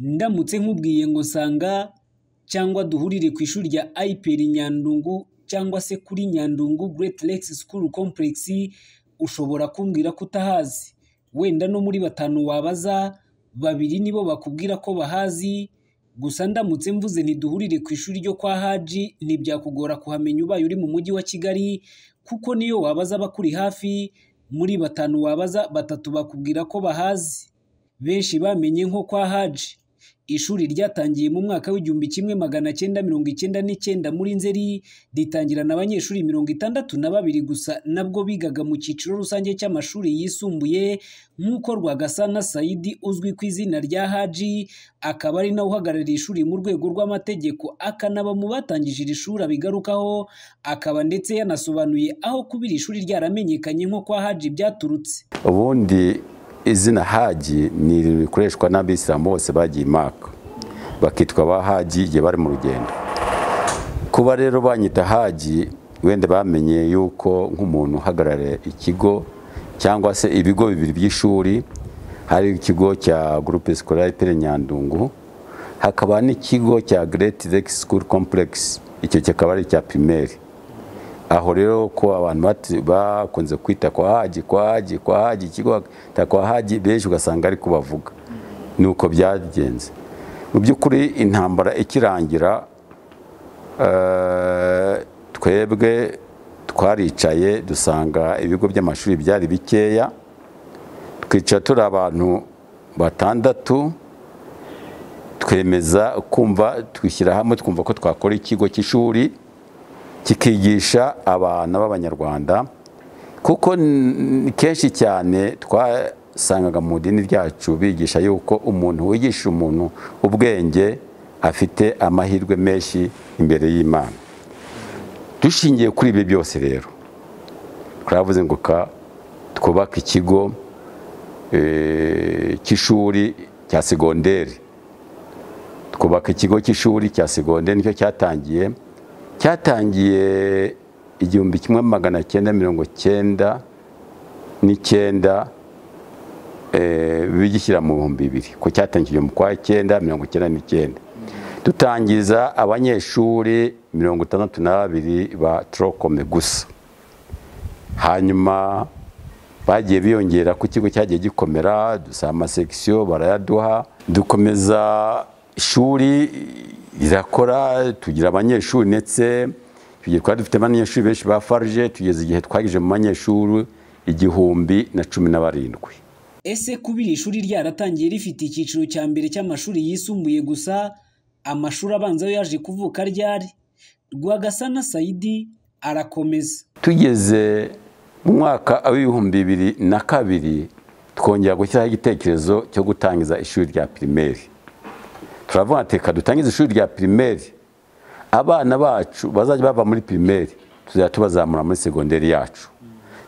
Ndamutse nkubwiye ngo sanga cyangwa duhurire ku ishuri rya IPR Nyandungu cyangwa se kuri Nyandungu Great Lakes School Complex, ushobora kumbwira ko utahazi. Wenda no muri batanu wabaza, babiri nibo bakubwira ko bahazi, gusa ndamutse mvuze nti duhurire ku ishuri ryo kwa Haji ntibyakugora kuhamenya ubaye uri mu mujyi wa Kigali kuko n'iyo wabaza abakuri hafi, muri batanu wabaza batatu bakubwira ko bahazi. Benshi bamenye nko kwa Haji. Ishuri ryatangiye mu mwaka w'igihumbi kimwe magana cyenda mirongo icyenda n'icyenda muri Nzeri, ritangirana abanyeshuri mirongo itandatu na babiri gusa nabwo bigaga mu cyiciro rusange cy'amashuri yisumbuye nk'uko Rwagasana Saidi uzwi ku izina rya Haji, akaba ari nawe uhagarariye ishuri mu rwego rw'amategeko, akanaba mu batangije iri shuri abigarukaho, akaba ndetse yanasobanuye aho kuba iri shuri ryaramenyekanye nko kwa Haji byaturutse. ubundi izina haji ni rikoreshwa n'abisilamu bose bagiye imaka bakitwa ba haji igihe bari mu rugendo kuba rero banyita haji wenda bamenye yuko nk'umuntu uhagarariye ikigo cyangwa se ibigo bibiri by'ishuri hari ikigo cya groupe scolaire pere nyandungu hakaba n'ikigo cya great lake school complex icyo kikaba ari icya primaire aho rero ko abantu bati- bakunze kwita kwa haji kwa haji kwa haji ikigo ta kwa haji benshi ugasanga ari kubavuga ni uko byagenze mu by'ukuri intambara ikirangira eh, twebwe twaricaye dusanga ibigo by'amashuri byari bikeya twicara turi abantu batandatu twemeza kumva twishyira hamwe twumva ko twakora ikigo cy'ishuri kikigisha abana b'abanyarwanda kuko n- kenshi cyane twasangaga mu dini ryacu bigisha yuko umuntu wigisha umuntu ubwenge afite amahirwe menshi imbere y'imana dushingiye kuri ibi byose rero turavuze ngo ka twubake ikigo eh, cy'ishuri cya segonderi twubaka ikigo cy'ishuri cya segonderi nicyo cyatangiye cyatangiye igihumbi kimwe magana cyenda mirongo cyenda n'icyenda eh, bigishyira mu bihumbi bibiri ko cyatangiye mu kwa cyenda mirongo cyenda n'icyenda dutangiza abanyeshuri mirongo itandatu na babiri ba torokome gusa hanyuma bagiye biyongera ku kigo cyagiye gikomera dusaba amasekisiyo barayaduha dukomeza ishuri rirakora tugira abanyeshuri ndetse tugiye twari dufite abanyeshuri benshi ba farije tugeze igihe twagije mu banyeshuri igihumbi na cumi na barindwi Ese kuba iri shuri ryaratangiye rifite icyiciro cya mbere cy'amashuri yisumbuye gusa, amashuri abanza yo yaje kuvuka ryari? Rwagasana Saidi arakomeza. tugeze mu mwaka w'ibihumbi bibiri na kabiri twongera gushyiraho igitekerezo cyo gutangiza ishuri rya pirimeri turavuga ati reka dutangize ishuri rya pirimeri abana bacu bazajya bava muri pirimeri tuzajya tubazamura muri segonderi yacu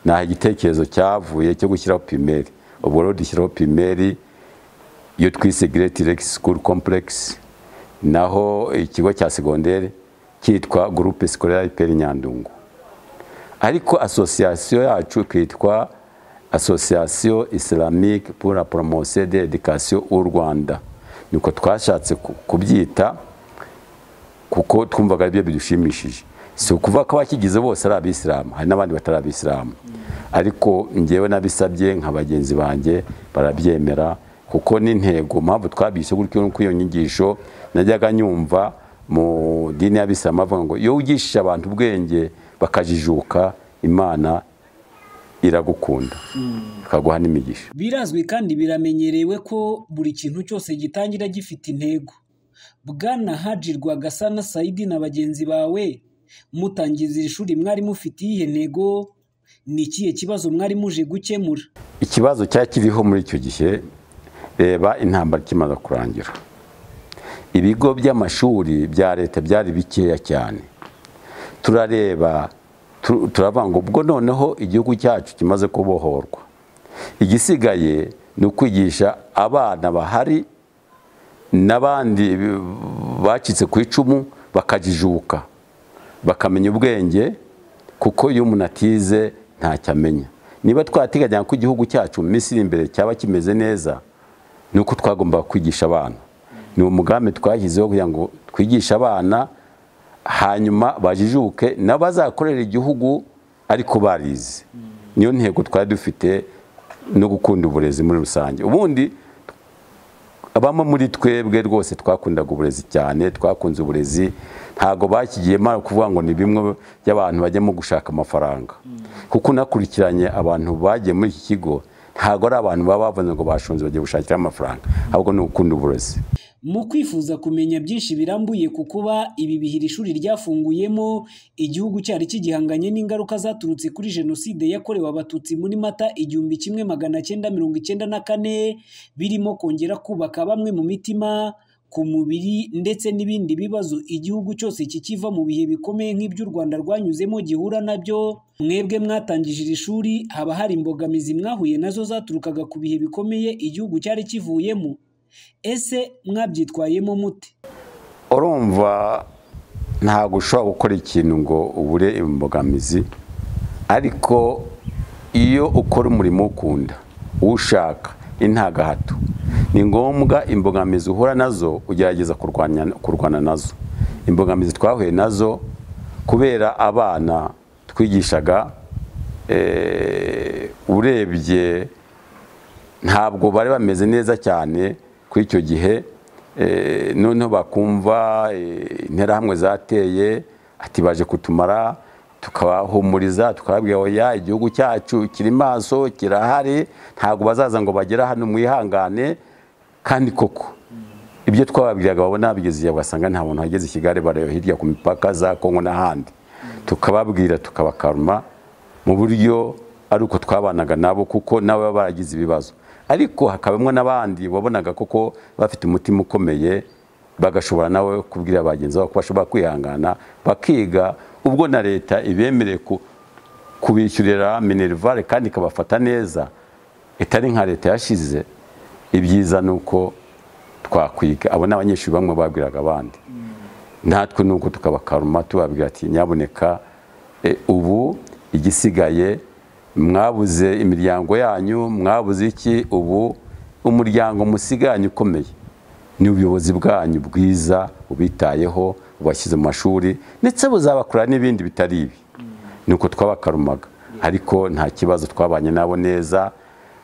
nta igitekerezo cyavuye cyo gushyiraho pirimeri ubwo rero dushyiraho pirimeri iyo twise Great Lake School Complex naho ikigo cya segonderi cyitwa Groupe Scolaire Pere Nyandungu ariko association yacu kitwa Association Islamique pour la Promotion de l'Éducation au Rwanda niko twashatse ku- kubyita kuko twumvaga ari byo bidushimishije si ukuvuga ko abakigize bose ari abisilamu hari n'abandi batari abisilamu ariko njyewe nabisabye nka bagenzi banjye barabyemera kuko n'intego mpamvu twabise gutyo nuko iyo nyigisho najyaga nyumva mu dini y'abisilamu bavuga ngo iyo wigishije abantu ubwenge bakajijuka imana iragukunda ikaguha n'imigisha Birazwi kandi biramenyerewe ko buri kintu cyose gitangira gifite intego. Bwana Haji Rwagasana Saidi na bagenzi bawe, mutangiza iri shuri mwari mufite iyihe ntego? Ni ikihe kibazo mwari muje gukemura? ikibazo cyari kiriho muri icyo gihe reba intambara ikimaze kurangira ibigo by'amashuri bya leta byari bikeya cyane turareba tu- turavuga ngo ubwo noneho igihugu cyacu kimaze kubohorwa igisigaye ni ukwigisha abana bahari n'abandi bacitse ku icumu bakajijuka bakamenya ubwenge kuko iyo umuntu atize ntacyo amenya niba twarateganya ko igihugu cyacu mu minsi iri imbere cyaba kimeze neza ni uko twagombaga kwigisha abana ni umugambi twashyizeho kugira ngo twigishe abana hanyuma bajijuke n'abazakorera igihugu ariko barize niyo ntego twari dufite no gukunda uburezi muri rusange ubundi abamo muri twebwe rwose twakundaga uburezi cyane twakunze uburezi ntabwo bakigiyemo kuvuga ngo ni bimwe by'abantu bajyamo gushaka amafaranga kuko unakurikiranye abantu bagiye muri iki kigo ntabwo ari abantu baba bavuze ngo bashunze bagiye gushakira amafaranga ahubwo ni ugukunda uburezi mu kwifuza kumenya byinshi birambuye ku kuba ibi bihe iri shuri ryafunguyemo igihugu cyari kigihanganye n'ingaruka zaturutse kuri jenoside yakorewe abatutsi muri mata igihumbi kimwe magana cyenda mirongo icyenda na kane birimo kongera kubaka bamwe mu mitima ku mubiri ndetse n'ibindi bibazo igihugu cyose kikiva mu bihe bikomeye nk'iby'u Rwanda rwanyuzemo gihura nabyo mwebwe mwatangije iri shuri haba hari imbogamizi mwahuye nazo zaturukaga ku bihe bikomeye igihugu cyari kivuyemo ese mwabyitwayemo mute urumva ntabwo ushobora gukora ikintu ngo ubure imbogamizi ariko iyo ukora umurimo ukunda uwushaka intagahato ni ngombwa imbogamizi uhura nazo ugerageza kurwana nazo imbogamizi twahuye nazo kubera abana twigishaga urebye ntabwo bari bameze neza cyane kuri icyo gihe noneho bakumva interahamwe zateye ati baje kutumara tukabahumuriza tukababwira oya igihugu cyacu kiri maso kirahari ntabwo bazaza ngo bagere hano mwihangane kandi koko ibyo twababwiraga babona babigeze bagasanga nta muntu wageze i kigali barayo hirya ku mipaka za kongo n'ahandi tukababwira tukabakaruma mu buryo ari uko twabanaga nabo kuko nabo baba baragize ibibazo ariko hakabamo n'abandi wabonaga koko bafite umutima ukomeye bagashobora nawe kubwira bagenzi babo ko bashobora kwihangana bakiga ubwo na leta ibemereye kubishyurira minerivare kandi ikabafata neza itari nka leta yashize ibyiza ni uko twakwiga abo ni abanyeshuri bamwe babwiraga abandi natwe ni uko tukabakaruma tubabwira ati nyaboneka ubu igisigaye mwabuze imiryango yanyu mwabuze iki ubu umuryango musiganye ukomeye ni ubuyobozi bwanyu bwiza ubitayeho bubashyize mu mashuri ndetse buzabakora n'ibindi bitari ibi ni uko twabakarumaga ariko nta kibazo twabanye nabo neza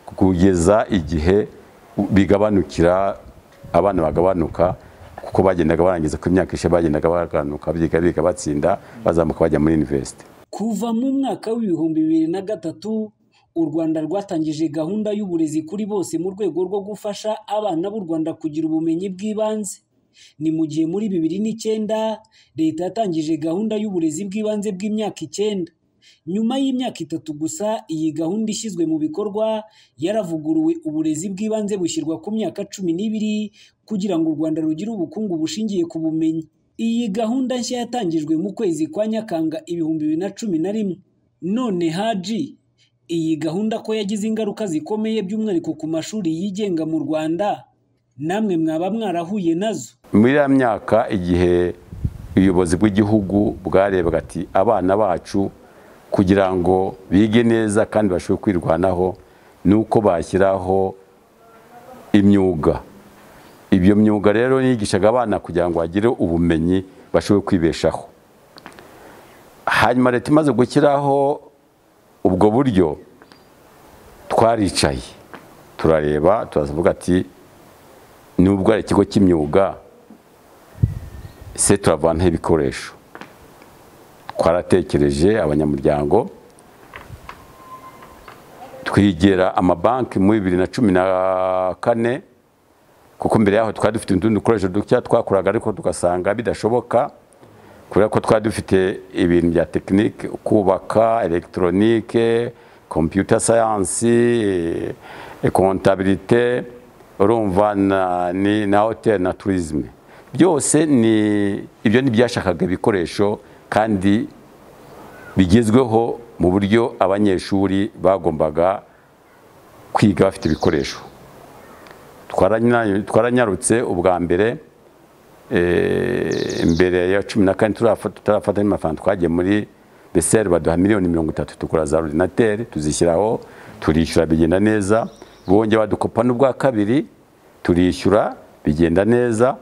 kugeza igihe bigabanukira abana bagabanuka kuko bagendaga barangiza ku imyaka ishe bagendaga bagabanuka biga biga batsinda bazamuka bajya muri university kuva mu mwaka w'ibihumbi bibiri na gatatu u rwanda rwatangije gahunda y'uburezi kuri bose mu rwego rwo gufasha abana b'u rwanda kugira ubumenyi bw'ibanze ni mu gihe muri bibiri n'icyenda leta yatangije gahunda y'uburezi bw'ibanze bw'imyaka icyenda nyuma y'imyaka itatu gusa iyi gahunda ishyizwe mu bikorwa yaravuguruwe uburezi bw'ibanze bushyirwa ku myaka cumi n'ibiri kugira ngo u rwanda rugire ubukungu bushingiye ku bumenyi iyi gahunda nshya yatangijwe mu kwezi kwa nyakanga ibihumbi bibiri na cumi na rimwe none haji iyi gahunda ko yagize ingaruka zikomeye by'umwihariko ku mashuri yigenga mu rwanda namwe mwaba mwarahuye nazo muri ya myaka igihe ubuyobozi bw'igihugu bwarebaga ati abana bacu kugira ngo bige neza kandi bashobore kwirwanaho ni uko bashyiraho imyuga ibyo myuga rero yigishaga abana kugira ngo bagire ubumenyi bashobore kwibeshaho hanyuma leta imaze gushyiraho ubwo buryo twaricaye turareba turavuga ati nubwo ari ikigo cy'imyuga se turavanaho ibikoresho twaratekereje abanyamuryango twigera amabanki muri bibiri na cumi na kane kuko mbere yaho twari dufite utundi dukoresho duke twakoraga ariko tugasanga bidashoboka kubera ko twari dufite ibintu bya tekinike kubaka elegitoronike kompiyuta sayansi kontabirite urumva na hoteli na turizime byose ni ibyo ntibyashakaga ibikoresho kandi bigezweho mu buryo abanyeshuri bagombaga kwiga bafite ibikoresho twaranyarutse ubwa mbere mbere ya cumi na kane tutarafata n'amafaranga twagiye muri beseri baduha miliyoni mirongo itatu tugura za ordinateri tuzishyiraho turishyura bigenda neza bongera badukopa n'ubwa kabiri turishyura bigenda neza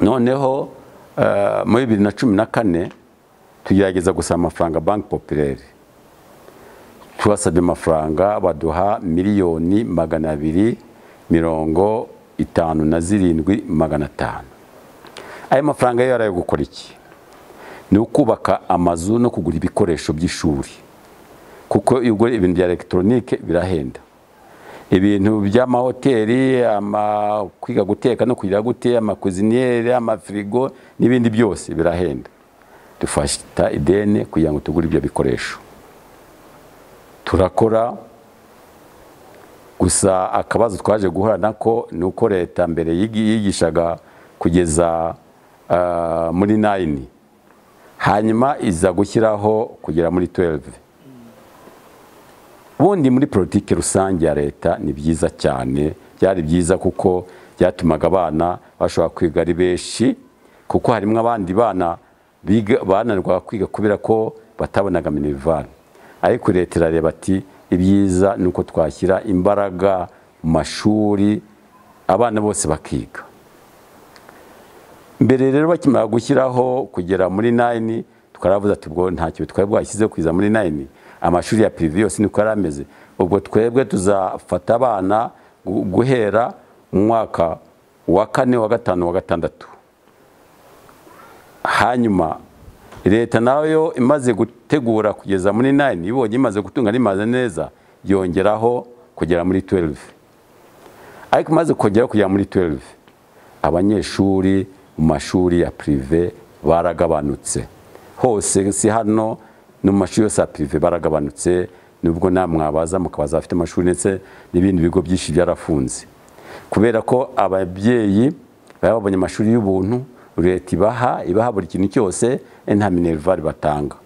noneho eh, muri bibiri na cumi na kane tugerageza gusaba amafaranga banki popireri tubasabye amafaranga baduha miliyoni magana abiri mirongo itanu na zirindwi magana atanu ayo mafaranga yo yari ayo gukora iki ni ukubaka amazu no kugura ibikoresho by'ishuri kuko iyo ugura ibintu bya elegitoronike birahenda ibintu by'amahoteli ama- kwiga guteka no kugira gute amakuziniyeri amafirigo n'ibindi byose birahenda dufata ideni kugira ngo tugure ibyo bikoresho turakora gusa akabazo twaje guhura nako ni uko leta mbere yigi- yigishaga kugeza ah, muri nayini hanyuma iza gushyiraho kugera muri 12 ubundi muri politiki rusange ya leta ni byiza cyane byari byiza kuko byatumaga abana bashobora kwiga ari benshi kuko harimo abandi bana biga- bananirwa kwiga kubera ko batabonaga minivani ariko leta irareba ati ibyiza ni uko twashyira imbaraga mu mashuri abana bose bakiga mbere rero bakimara gushyiraho kugera muri nayini twaravuze ati ubwo ntacyo twari bwashyize kugeza muri nayini amashuri ya pirive yose niko yari ameze ubwo twebwe tuzafata abana gu- guhera mu mwaka wa kane wa gatanu wa gatandatu hanyuma leta nayo imaze gutegura kugeza muri nayini ibonye imaze gutunga rimaze neza yongeraho kugera muri 12 ariko imaze kongeraho kugera muri 12 abanyeshuri mu mashuri ya pirive baragabanutse hose si hano no mu mashuri yose ya pirive baragabanutse nubwo namwe mwabaza mukabaza abafite amashuri ndetse n'ibindi bigo byinshi byarafunze kubera ko ababyeyi baba babonye amashuri y'ubuntu leta ibaha ibaha buri kintu cyose eh, nta minerivare batanga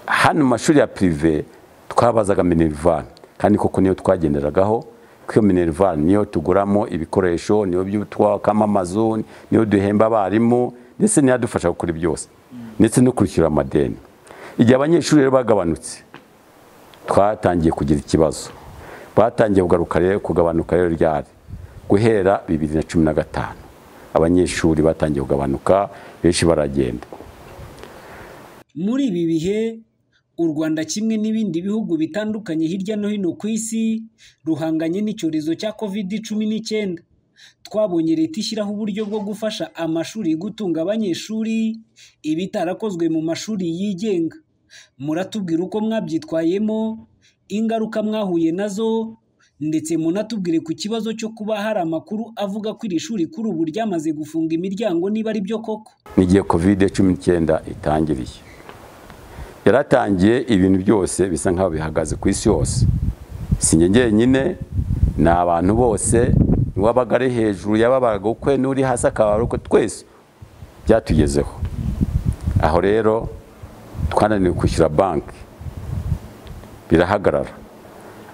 hano mu mashuri ya pirive twabazaga minerivare kandi koko niyo twagenderagaho kuko iyo minerivare niyo tuguramo ibikoresho niyo byo twakamo amazu niyo duhemba abarimu ndetse n'iyadufasha gukora byose ndetse no kwishyura amadeni igihe abanyeshuri rero bagabanutse twatangiye kugira ikibazo batangiye kugaruka rero kugabanuka rero ryari guhera bibiri na cumi na gatanu abanyeshuri batangiye kugabanuka benshi baragenda muri ibi bihe u rwanda kimwe n'ibindi bihugu bitandukanye hirya no hino ku isi ruhanganye n'icyorezo cya covid cumi n'icyenda twabonye leta ishyiraho uburyo bwo gufasha amashuri gutunga abanyeshuri ibitarakozwe mu mashuri yigenga muratubwira uko mwabyitwayemo ingaruka mwahuye nazo ndetse munatubwire ku kibazo cyo kuba hari amakuru avuga ko iri shuri kuri ubu ryamaze gufunga imiryango niba ari byo koko n'igihe kovide cumi n'icyenda itangiriye yaratangiye ibintu byose bisa nk'aho bihagaze ku isi yose si njye njyenyine ni abantu bose uwabaga ari hejuru yababaraga ukwe n'uri hasi akababara ukwe twese byatugezeho aho rero twananiwe kwishyura banki birahagarara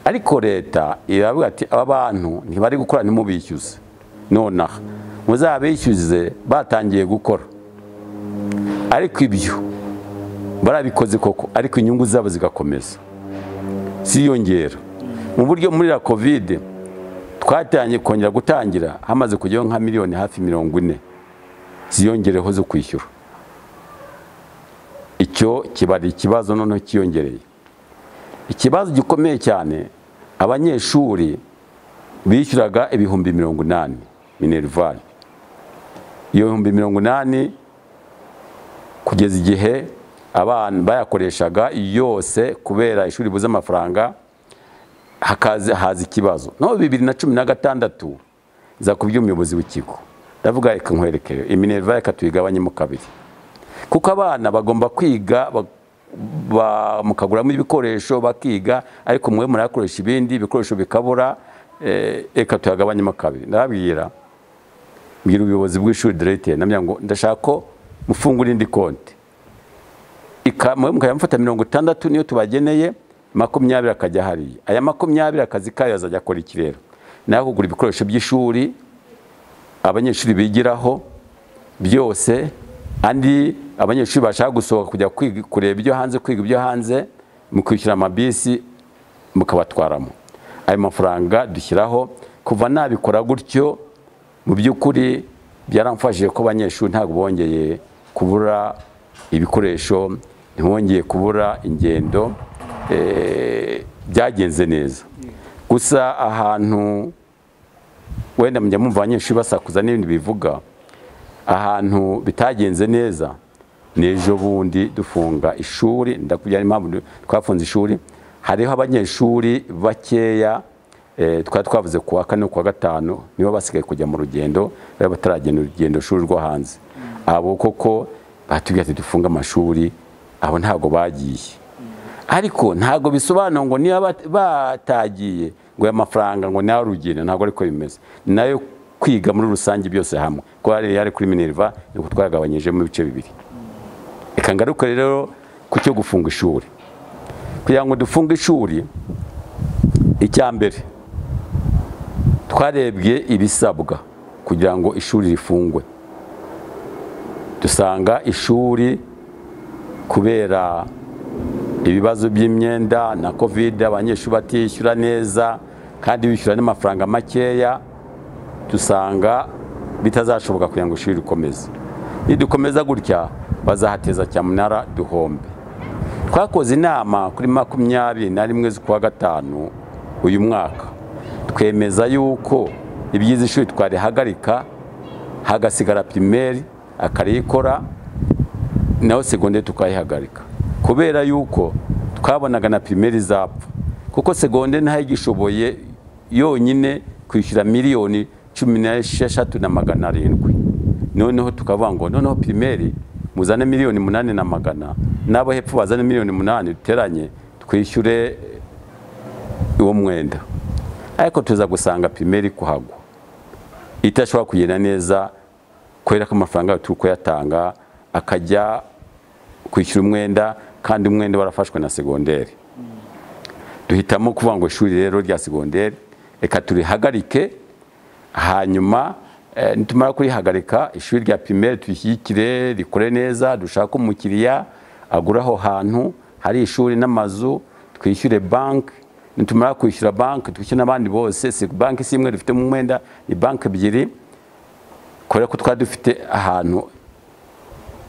ariko leta iravuga ati aba bantu ntibari gukora ntimubishyuze nonaha muzabishyuze batangiye gukora ariko ibyo barabikoze koko ariko inyungu zabo zigakomeza ziyongera mu buryo muri la kovide twatangiye kongera gutangira hamaze kujyaho nka miliyoni hafi mirongo ine ziyongereho zo kwishyura icyo kiba ari ikibazo noneho kiyongereye ikibazo gikomeye cyane abanyeshuri bishyuraga ibihumbi mirongo inani minerval iyo bihumbi mirongo inani kugeza igihe abana bayakoreshaga yose kubera ishuri buze amafaranga hakaza haza ikibazo no bibiri na cumi na gatandatu za kubyo umuyobozi w'ikigo ndavuga reka nkwerekere iminerva reka tuyigabanyemo kabiri kuko abana bagomba kwiga ba- ba- mukaguramo ibikoresho bakiga ariko mwe murakoresha ibindi ibikoresho bikabura eh, reka tuyagabanyemo kabiri ndababwira mbwira ubuyobozi bw'ishuri direte namenya ngo ndashaka ko mufungura indi konti Ika- mwe mukajya mufata mirongo itandatu niyo tubageneye makumyabiri akajya hariya aya makumyabiri akazi kayo azajya akora iki rero nawe kugura ibikoresho by'ishuri abanyeshuri bigiraho byose andi abanyeshuri bashaka gusohoka kujya kwiga- kureba ibyo hanze kwiga ibyo hanze mu kwishyura amabisi mukabatwaramo ayo mafaranga dushyiraho kuva nabikora gutyo mu by'ukuri byaramfashije ko abanyeshuri ntabwo bongeye kubura ibikoresho ntibongeye kubura ingendo eh, byagenze neza gusa ahantu wenda mujya mumva abanyeshuri basakuza n'ibindi bivuga ahantu bitagenze neza ni ejo bundi dufunga ishuri ndakubwira impamvu twafunze ishuri hariho abanyeshuri bakeya eh, twari twavuze ku wa kane ku wa gatanu nibo basigaye kujya mu rugendo bari bataragenda urugendo shuri rwo hanze abo koko batubwira ati dufunge amashuri abo ntabwo bagiye ariko ntabwo bisobanura ngo niba bat- batagiye ngo aya mafaranga ngo ni arugendo ntabwo ariko bimeze ni nayo kwiga muri rusange byose hamwe ko hari yari kuri minerva nuko twagabanyijemo ibice bibiri reka ngaruke rero ku cyo gufunga ishuri kugira ngo dufunge ishuri icya mbere twarebye ibisabwa kugira ngo ishuri rifungwe dusanga ishuri kubera ibibazo by'imyenda na kovide abanyeshuri batishyura neza kandi bishyura n'amafaranga makeya dusanga bitazashoboka kugira ngo ishuri rikomeze nidukomeza gutya bazahateza cyamunara duhombe twakoze inama kuri makumyabiri na rimwe z'ukwa gatanu uyu mwaka twemeza yuko ibyiza ishuri twarihagarika hagasigara pirimeri akarikora naho segonderi tukayihagarika kubera yuko twabonaga na pirimeri zapfa kuko segonderi ntayo igishoboye yonyine kwishyura miliyoni cumi n'esheshatu na magana arindwi noneho tukavuga ngo noneho pirimeri muzane miliyoni munani na magana n'abo hepfo bazane miliyoni munani duteranye twishyure uwo mwenda ariko tuza gusanga pirimeri kuhagwa itashobora kugenda neza kubera ko amafaranga yayo turi kuyatanga akajya kwishyura umwenda kandi umwenda warafashwe na segonderi duhitamo kuvuga ngo ishuri rero rya segonderi reka turihagarike hanyuma eh, nitumara kurihagarika ishuri rya pirimeri tuyishyigikire rikore neza dushake umukiriya agura aho hantu hari ishuri n'amazu twishyure banki nitumara kwishyura banki twishyure n'abandi bose si banki si imwe dufite mu mwenda ni banki ebyiri kubera ko twari dufite ahantu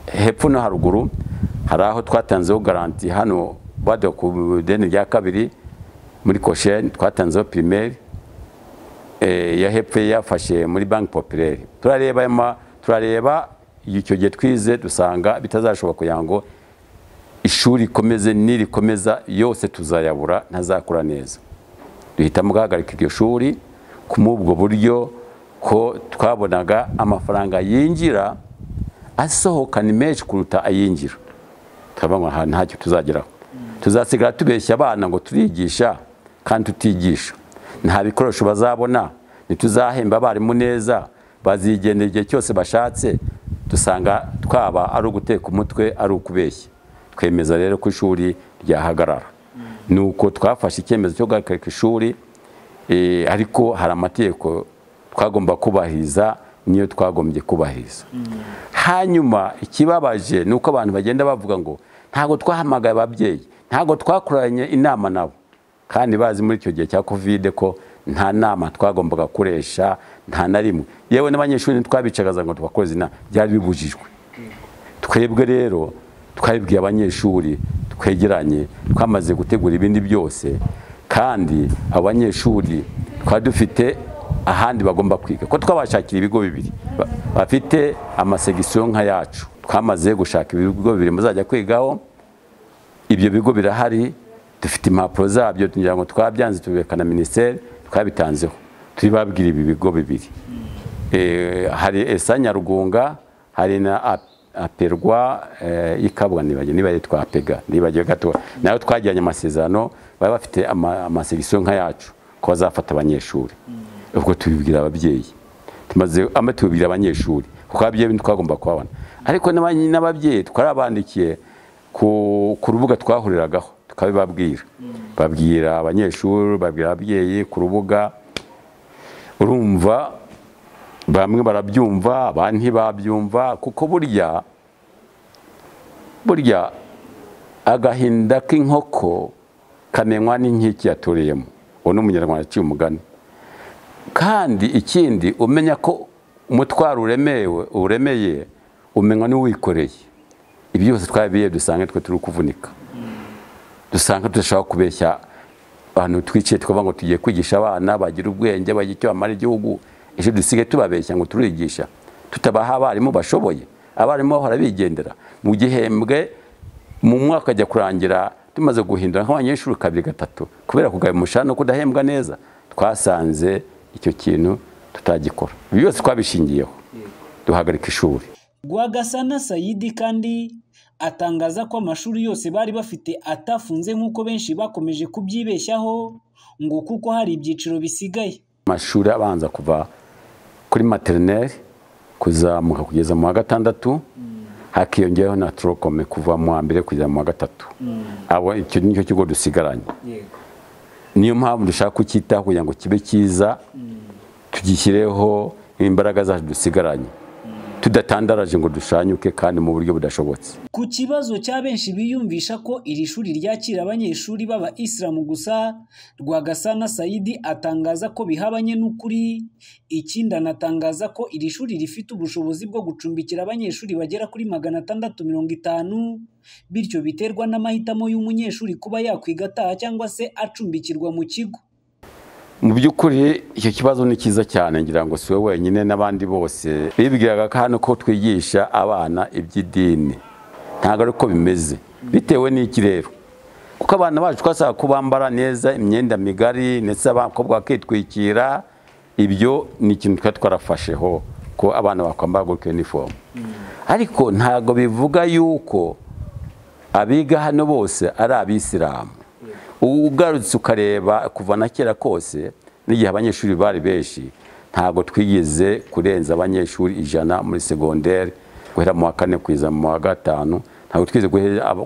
hepfo no haruguru hari aho twatanzeho garanti hano baduha ku ideni rya kabiri muri kosheni twatanzeho pirimeri eh, ya hepfo yafashe muri banki popireri turareba ayo ma- turareba icyo gihe twize dusanga bitazashoboka kugira ngo ishuri rikomeze nirikomeza yose tuzayabura ntazakura neza duhitamo guhagarika iryo shuri ku ubwo buryo ko twabonaga amafaranga yinjira asohoka ni menshi kuruta ayinjira turavuga ngo aha ntacyo tuzageraho tuzasigara tubeshya abana ngo turigisha kandi tutigisha nta bikoresho bazabona ntituzahemba abarimu neza bazigendera igihe cyose bashatse dusanga twaba ari uguteka umutwe ari ukubeshya twemeza rero ko ishuri ryahagarara nuko twafashe icyemezo cyo guhagarika ishuri eh, ariko hari amategeko twagomba kubahiriza niyo twagombye kubahiriza hanyuma ikibabaje ni uko abantu bagenda bavuga ngo ntabwo twahamagaye ababyeyi ntabwo twakoranye inama nabo kandi bazi muri icyo gihe cya kovide ko nta nama twagombaga gukoresha nta na rimwe yewe n'abanyeshuri ntitwabicagaza ngo tubakoze inama byari bibujijwe twebwe rero twabibwiye abanyeshuri twegeranye twamaze gutegura ibindi byose kandi abanyeshuri twari dufite ahandi bagomba kwiga ko twabashakira ibigo bibiri ba- bafite amasegisiyo nka yacu twamaze gushaka ibigo bibiri muzajya kwigaho ibyo bigo birahari dufite impapuro zabyo kugira ngo twabyanze tubireka na minisiteri twabitanzeho turibabwira ibi bigo bibiri Eh, hari esa nyarugunga hari na A- aperwa eh, ikabwa nibagiwe niba yitwa apega nibagiwe gato nayo twagiranye amasezerano baba bafite ama- amasegisiyo nka yacu ko bazafata abanyeshuri ubwo tubibwira ababyeyi tumaze ama tubibwira abanyeshuri kuko ababyeyi ntitwagomba kuhabona ariko n'abanyi- n'ababyeyi twarabandikiye ku ku rubuga twahuriragaho tukabibabwira babwira abanyeshuri babwira ababyeyi ku rubuga urumva bamwe barabyumva abandi ntibabyumva kuko burya burya agahinda k'inkoko kamenywa n'inkiki yaturiyemo uwo ni umunyarwanda aciye umugani kandi ikindi umenya ko umutwaro uremewe uremeye umenywa n'uwikoreye ibi byose twabiye dusanga twe turi kuvunika dusanga tudashaka kubeshya abantu twicaye tukavuga ngo tugiye kwigisha abana bagira ubwenge bagira icyo bamara igihugu ejo dusigaye tubabeshya ngo turigisha tutabaha abarimu bashoboye abarimu bahora bigendera mu gihembwe mu mwaka ajya kurangira tumaze guhindura nk'abanyeshuri kabiri gatatu kubera kugaba umushahara no kudahembwa neza twasanze icyo kintu tutagikora ibi byose twabishingiyeho duhagarika ishuri Rwagasana Sayidi kandi atangaza ko amashuri yose bari bafite atafunze nk'uko benshi bakomeje kubyibeshyaho ngo kuko hari ibyiciro bisigaye amashuri abanza kuva kuri materineri kuzamuka kugeza mu wa gatandatu hakiyongeraho na turokome kuva mu wa mbere kugeza mu wa gatatu abo icyo nicyo kigo dusigaranye niyo mpamvu dushaka kucyitaho kugira ngo kibe cyiza tugishyireho imbaraga zacu dusigaranye tudatandaraje ngo dushanyuke kandi mu buryo budashobotse ku kibazo cya benshi biyumvisha ko iri shuri ryakira abanyeshuri b'aba isilamu gusa rwagasana sayidi atangaza ko bihabanye n'ukuri ikindi anatangaza ko iri shuri rifite ubushobozi bwo gucumbikira abanyeshuri bagera kuri magana atandatu mirongo itanu bityo biterwa n'amahitamo y'umunyeshuri kuba yakwiga ataha cyangwa se acumbikirwa mu kigo mu by'ukuri icyo kibazo ni cyiza cyane ngira ngo si we wenyine n'abandi bose bibwiraga ko hano ko twigisha abana iby'idini ntabwo ari uko bimeze bitewe n'iki rero kuko abana bacu twasaba ko bambara neza imyenda migari ndetse abakobwa bakitwikira ibyo ni ikintu twari twarafasheho ko abana bakwambara gutyo inifomu ariko ntabwo bivuga yuko abiga hano bose ari abisilamu ugarutse ukareba kuva na kera kose n'igihe abanyeshuri bari benshi ntabwo twigeze kurenza abanyeshuri ijana muri segonderi guhera mu wa kane kugeza mu wa gatanu ntabwo twigeze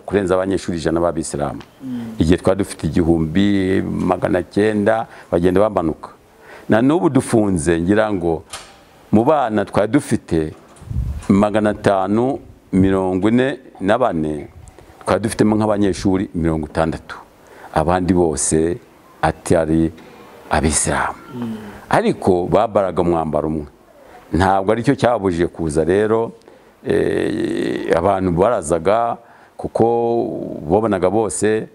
kurenza abanyeshuri ijana b'abisilamu igihe twari dufite igihumbi magana cyenda bagenda bamanuka na n'ubu dufunze ngira ngo mu bana twari dufite magana atanu mirongo ine na bane twari dufitemo nk'abanyeshuri mirongo itandatu abandi bose atari abisilamu ariko babaraga umwambaro umwe ntabwo aricyo cyababujije kuza rero abantu barazaga kuko babonaga bose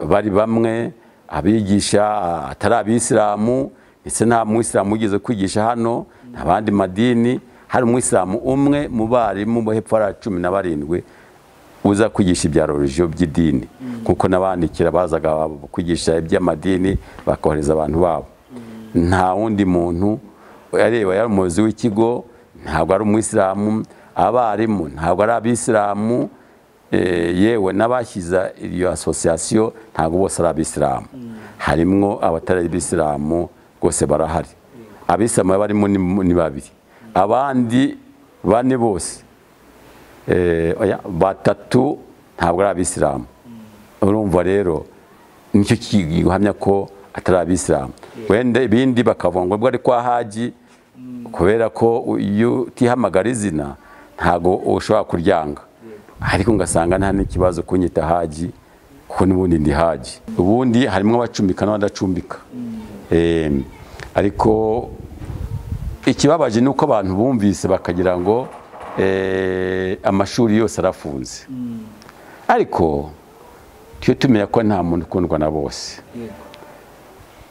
bari bamwe abigisha atari abisilamu ndetse nta mwisilamu ugeze kwigisha hano abandi madini hari umwisilamu umwe mu barimu bo hepfo hari cumi na barindwi uza kwigisha ibya religiyo by'idini kuko n'abandikira bazaga kwigisha iby'amadini bakohereza abantu babo nta wundi muntu areba yari umuyobozi w'ikigo ntabwo ari umwisilamu abarimu ntabwo ari abisilamu yewe n'abashyize iyo asosiyasiyo ntabwo bose ari abisilamu harimo abatari abisilamu rwose barahari abisilamu barimo ni babiri abandi bane bose batatu ntabwo ari abisilamu urumva rero nicyo gihamya ko atari abisilamu wenda ibindi bakavuga ngo ari kwa haji kubera ko iyo utihamagara izina ntabwo ushobora kuryanga ariko ugasanga nta n'ikibazo kunyita haji kuko n'ubundi ndi haji ubundi harimo abacumbika n'abadacumbika ariko ikibabaje ni uko abantu bumvise bakagira ngo amashuri yose arafunze ariko tujye tumenya ko nta muntu ukundwa na bose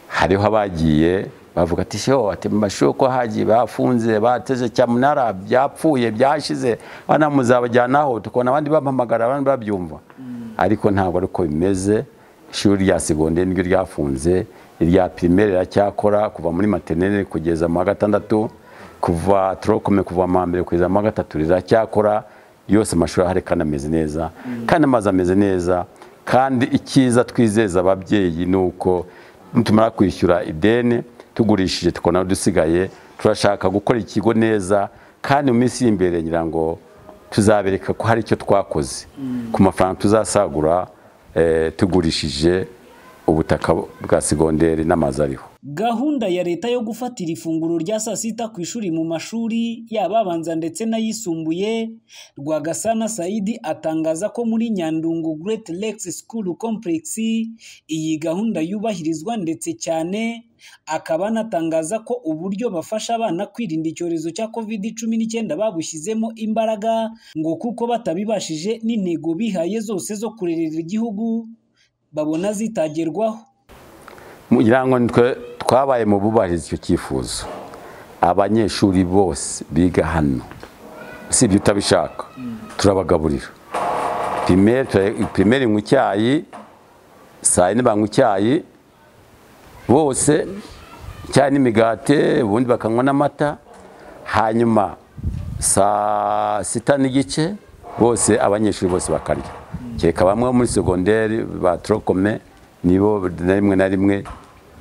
hariho abagiye bavuga ati sheho ati mu mashuri ko hagiye bafunze bateze cyamunara byapfuye byashize abana muzabajyanaho tukabona abandi bampamagara abandi babyumva ariko ntabwo ari uko bimeze ishuri rya segonderi niryo ryafunze irya pirimeri riracyakora kuva muri materineri kugeza mu wa gatandatu kuva turokome kuva mu mbere kugeza mu gatatu riracyakora yose amashuri ahari kandi ameze neza kandi amazi ameze neza kandi icyiza twizeza ababyeyi ni uko nitumara kwishyura ideni tugurishije tukabona dusigaye turashaka gukora ikigo neza kandi mu minsi y'imbere ngira ngo tuzabereka ko hari icyo twakoze ku mafaranga tuzasagura tugurishije ubutaka bwa segonderi n'amazu ariho gahunda ya leta yo gufatira ifunguro rya saa sita ku ishuri mu mashuri yaba abanza ndetse n'ayisumbuye rwagasana saidi atangaza ko muri nyandungu great lakes school complex iyi gahunda yubahirizwa ndetse cyane akaba anatangaza ko uburyo bafasha abana kwirinda icyorezo cya covid cumi n'icyenda babushyizemo imbaraga ngo kuko batabibashije n'intego bihaye zose zo kurerera igihugu babona zitagerwaho kugira ngo nitwe twabaye mu bubahiriza icyo cyifuzo abanyeshuri bose biga hano usibye utabishaka turabagaburira pirimeri mu cyayi saa yine banywa icyayi bose icyayi n'imigati ubundi bakanywa n'amata hanyuma saa sita n'igice bose abanyeshuri bose bakarya kereka bamwe muri segonderi ba torokome nibo na rimwe na rimwe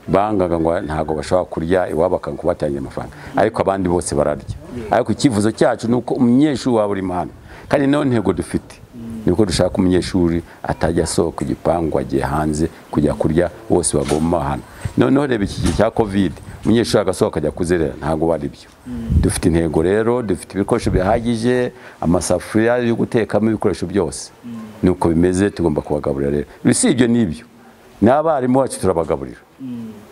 bangaga ngo ntabwo bashobora kurya iwabo bakagubatangira amafaranga ariko abandi bose bararya ariko icyifuzo cyacu ni uko umunyeshuri waba uri hano kandi niyo ntego dufite ni uko dushaka umunyeshuri atajya asohoka igipangu agiye hanze kujya kurya bose bagoma hano noneho reba iki gihe cya kovide umunyeshuri agasohoka ajya kuzerera ntabwo bari byo dufite intego rero dufite ibikoresho bihagije amasafuriya yo gutekamo ibikoresho byose ni uko bimeze tugomba kubagaburira rero ibyo ni ibyo n'abarimu bacu turabagaburira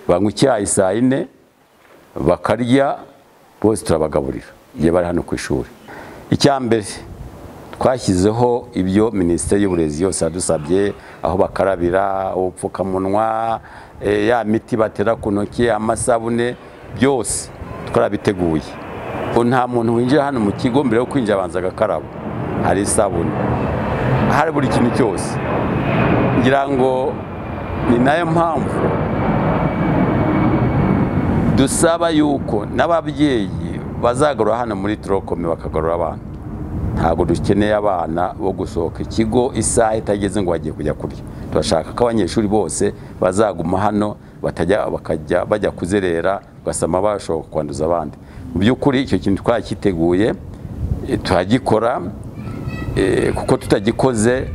banywa icyayi saa yine bakarya bose turabagaburira igihe bari hano ku ishuri icya mbere twashyizeho ibyo minisiteri y'uburezi yose yadusabye aho bakarabira ubupfukamunwa ya miti batera ku ntoki amasabune byose twarabiteguye nta muntu winjira hano mu kigo mbere yo kwinjira abanza agakaraba hari isabune hari buri kintu cyose ngira ngo ni nayo mpamvu dusaba yuko n'ababyeyi bazagarura hano muri turokome bakagarura abana ntabwo dukeneye abana bo gusohoka ikigo isaha itageze ngo bagiye kujya kurya turashaka ko abanyeshuri bose bazaguma hano batajya bakajya bajya kuzerera ugasama bashobora kwanduza abandi mu by'ukuri icyo kintu twakiteguye turagikora kuko tutagikoze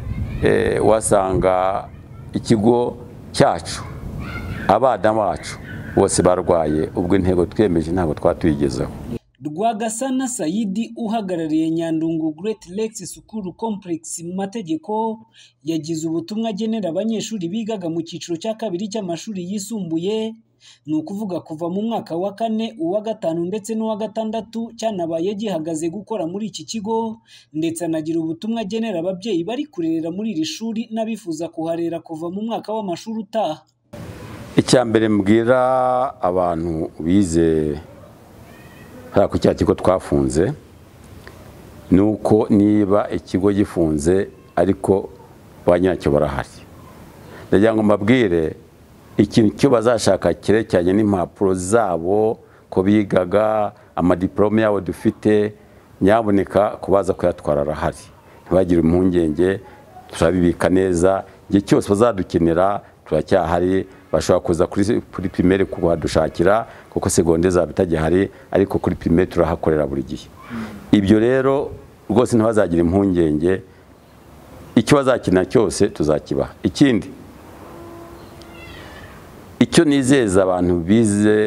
wasanga ikigo cyacu abana bacu bose barwaye ubwo intego twiyemeje ntabwo twatuyigezeho rwagasana sayidi uhagarariye nyandungu great lakes school complex mu mategeko yagize ubutumwa agenera abanyeshuri bigaga mu cyiciro cya kabiri cy'amashuri yisumbuye ni ukuvuga kuva mu mwaka wa kane uwa gatanu ndetse n'uwa gatandatu cyanabaye gihagaze gukora muri iki kigo ndetse anagira ubutumwa agenera ababyeyi bari kurerera muri iri shuri n'abifuza kuharera kuva mu mwaka w'amashuri utaha icya mbere mbwira abantu bize hariya ku cya kigo twafunze ni uko niba ikigo gifunze ariko ba nyiracyo barahari ndagira ngo mbabwire ikintu cyo bazashaka cyerekeranye n'impapuro zabo ko bigaga amadiporome yabo dufite nyaboneka kubaza kuyatwara arahari ntibagire impungenge turabibika neza igihe cyose bazadukenera turacyahari bashobora kuza kuri pirimeri kuhadushakira kuko segonderi zaba itagihari ariko kuri pirimeri turahakorera buri gihe ibyo rero rwose ntibazagira impungenge icyo bazakenera cyose tuzakibaha ikindi icyo nizeza abantu bize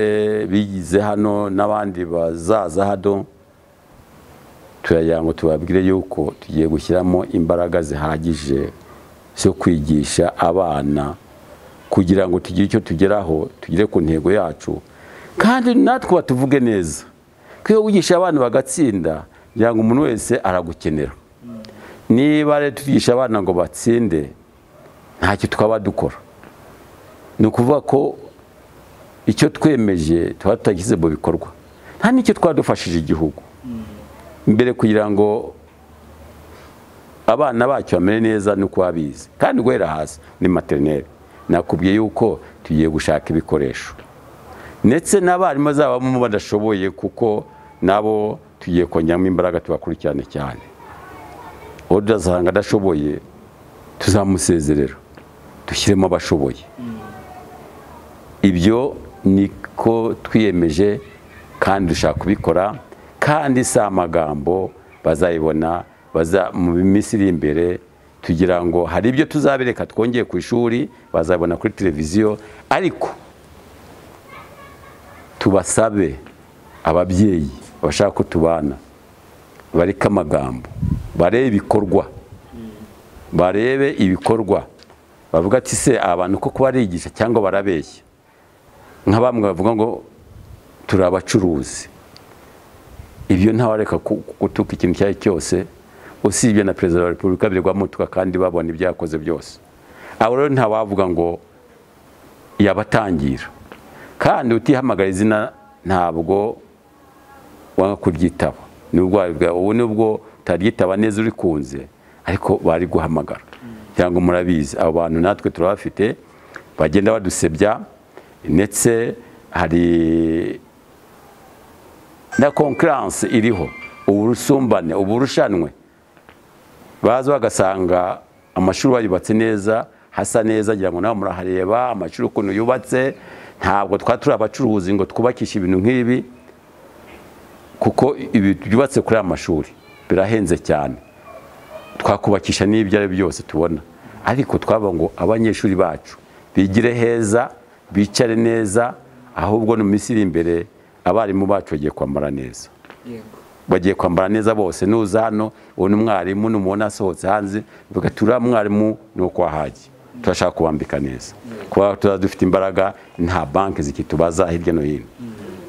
bigize hano n'abandi bazaza hano turagira ngo tubabwire yuko tugiye gushyiramo imbaraga zihagije zo kwigisha abana kugira ngo tugire icyo tugeraho tugere ku ntego yacu kandi natwe batuvuge neza iyo wigisha abana bagatsinda kugira ngo umuntu wese aragukenera niba rero tugisha abana ngo batsinde ntacyo twaba dukora ni ukuvuga ko icyo twemeje tuba tutageze mu bikorwa nta n'icyo twadufashije igihugu mbere kugira ngo abana bacyo bamere neza ni uko babizi kandi guhera hasi ni materineri nakubwiye yuko tugiye gushaka ibikoresho ndetse n'abarimu bazabamo badashoboye kuko nabo tugiye kongeramo imbaraga tubakurikirane cyane uwo tuzasanga adashoboye tuzamusezerera dushyiremo abashoboye ibyo niko twiyemeje kandi dushaka kubikora kandi si amagambo bazayibona mu minsi iri imbere tugira ngo hari ibyo tuzabereka twongeye ku ishuri bazabona kuri televiziyo ariko tubasabe ababyeyi bashaka ko tubana bareke amagambo barebe ibikorwa barebe ibikorwa bavuga ati se abantu koko barigisha cyangwa barabeshya nka bamwe bavuga ngo turi abacuruzi ibyo ntawareka gutuka ikintu icyo ari cyo cyose usibye na perezida wa repubulika birwamutuka kandi babona ibyakoze byose abo rero ntawavuga ngo yabatangira kandi utihamagara izina ntabwo wanga kuryitaba ni uburwayi bwawe ubu nubwo utaryitaba neza urikunze ariko bari guhamagara cyangwa murabizi abo bantu natwe turabafite bagenda badusebya ndetse hari na konkuranse iriho uburusumbane uburushanwe baza bagasanga amashuri bayubatse neza hasa neza agira ngo nawe murahareba amashuri ukuntu yubatse ntabwo twaba turi abacuruzi ngo twubakishe ibintu nk'ibi kuko ibi byubatse kuri aya mashuri birahenze cyane twakubakisha n'ibyo ari byo byose tubona ariko twaba ngo abanyeshuri bacu bigire heza bicare neza ahubwo no mu minsi iri imbere abarimu bacu bagiye kwambara neza bagiye kwambara neza bose nuza hano ubona umwarimu n'umubona asohotse hanze vuga turiya mwarimu ni uko wahajya turashaka kubambika neza kuba tuba dufite imbaraga nta banki zikitubaza hirya no hino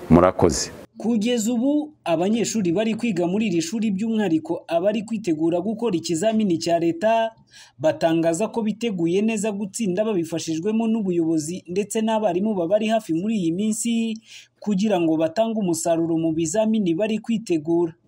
murakoze kugeza ubu abanyeshuri bari kwiga muri iri shuri by'umwihariko abari kwitegura gukora ikizamini cya leta batangaza ko biteguye neza gutsinda babifashijwemo n'ubuyobozi ndetse n'abarimu babari hafi muri iyi minsi kugira ngo batange umusaruro mu bizamini bari kwitegura